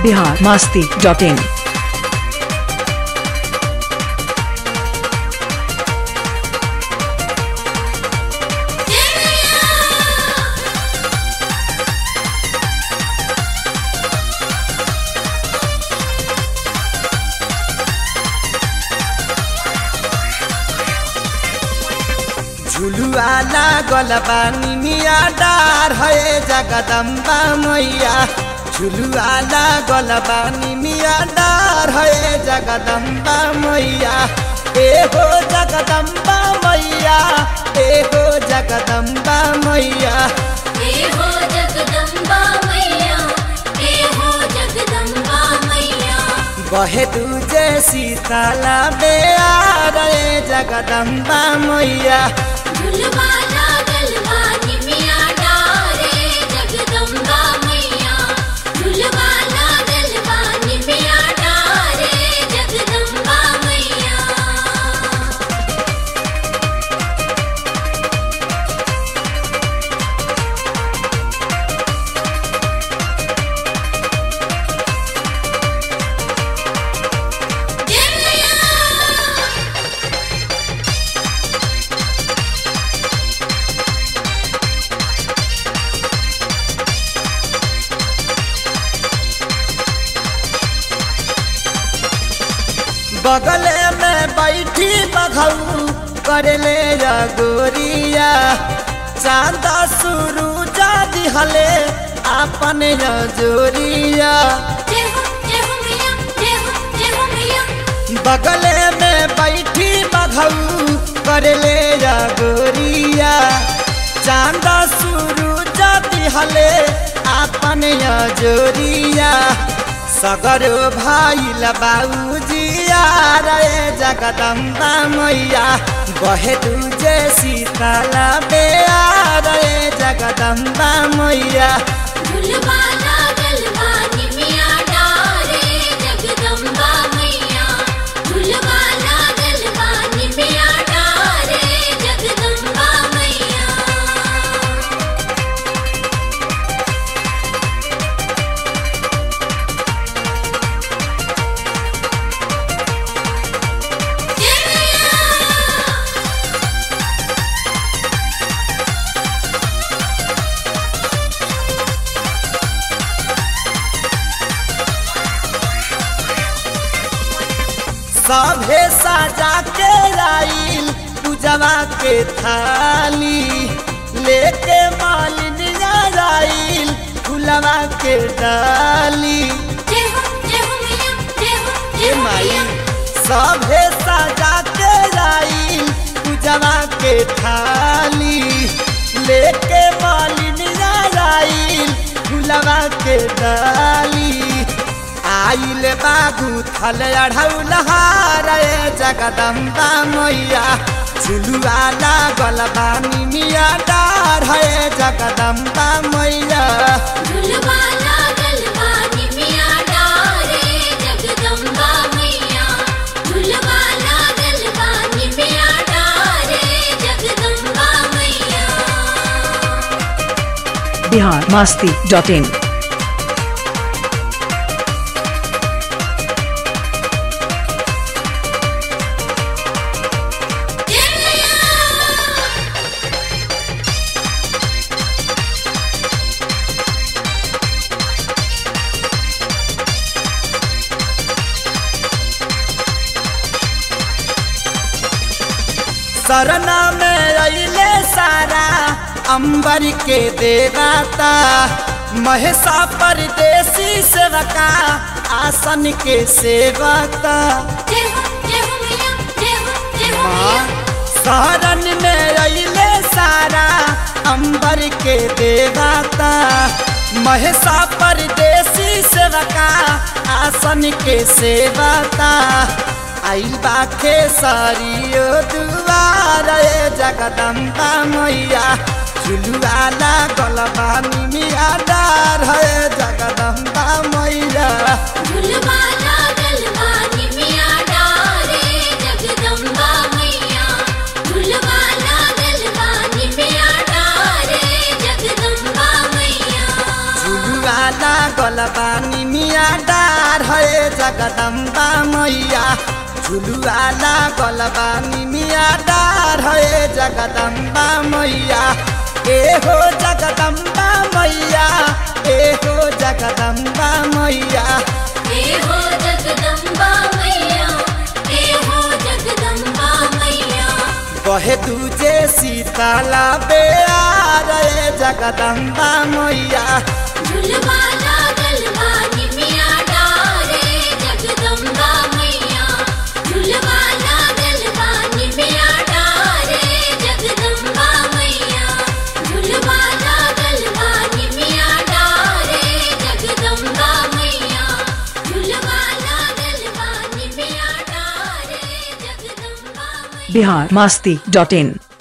Bihar Masti dot इन झुलुआ लागल बानी मिया डार है जगदम्बा मैया झुलुआ लागल बानी मिया डार है जगदम्बा मैया ए हो जगदम्बा मैया ए हो जगदम्बा मैया हे हो जगदम्बा मैया हे हो जगदम्बा मैया बहे तुझे सीताला बेयार रे जगदम्बा मैया झुलवा लागल बानी मिया डारे जगदम्बा मैया झुलवा लागल बानी मिया डारे जगदम्बा मैया बगले में बैठी बघऊ करले गोरिया चांद शुरू जा दिहले अपन जोरिया जय हो जय हो मैया जय हो जय हो मैया बगले में बैठी बघऊ करले गोरिया चांद शुरू जा दिहले अपन जोरिया सगर भाई बाबूजिया रे जगदम्बा मैया बहे तुझे सीताला बेया रे जगदम्बा मैया झुलवा लागल बानी मिया डारे जगदम्बा मैया झुलवा लागल बानी मिया डारे जगदम्बा मैया सभे सजा के लाइल पूजवा के थाली लेके मालिनिया लाइल फुलवा के डाली जय हो जय हो मैया जय हो जय ए हो माई मैया सभे सजा के लाइल पूजवा के थाली लेके मालिनिया लाइल फुलवा के डाली आइल बाबू थल अढ़ौलहार जगदम्बा मैया झुलुआ लागल बानी मिया डार है जगदम्बा मैया झुलवा लागल बानी मिया डारे जगदम्बा मैया झुलवा लागल बानी मिया डारे जगदम्बा मैया बिहार मास्ती डॉट इन सरना में अइले सारा अंबर के देवता महेशा परदेसी सेवका आसन के सेवता जय हो जय हो मैया जय हो जय हो मैया शरण में अइले सारा अंबर के देवता महेशा परदेसी सेवका आसन के सेवता आइल बाखे सारियो दुआर ए जगदम्बा मैया झुलुआ लागल बानी मिया डार है जगदम्बा मैया झुलवा लागल बानी मिया डारे जगदम्बा मैया झुलवा लागल बानी मिया डारे जगदम्बा मैया झुलुआ लागल बानी निमिया डार है जगदम्बा मैया झुलुआ लागल बा निमिया डार है जगदम्बा मैया ए हो जगदम्बा मैया ए हो जगदम्बा मैया हे हो जगदम्बा मैया हे हो जगदम्बा मैया कहे तुझे सीताला बेआर है जगदम्बा मैया झुलवा लागल बा निमिया डारे जगदम्बा मैया झुलवा लागल बा निमिया डारे जगदम्बा मैया झुलवा लागल बा निमिया डारे जगदम्बा मैया झुलवा लागल बा निमिया डारे जगदम्बा मैया बिहार मास्ती डॉट इन